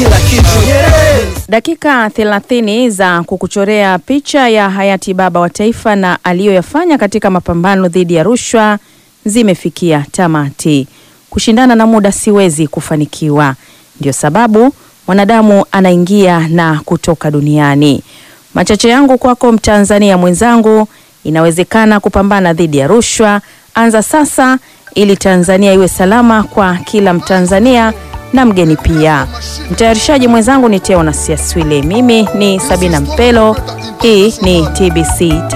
kila kitu Nyerere. Dakika 30 za kukuchorea picha ya hayati baba wa taifa na aliyoyafanya katika mapambano dhidi ya rushwa zimefikia tamati. Kushindana na muda siwezi kufanikiwa, ndio sababu mwanadamu anaingia na kutoka duniani. Machache yangu kwako Mtanzania mwenzangu, inawezekana kupambana dhidi ya rushwa. Anza sasa ili Tanzania iwe salama kwa kila Mtanzania na mgeni pia. Mtayarishaji mwenzangu ni Teo na Siaswile, mimi ni Sabina Mpelo. Hii ni TBC.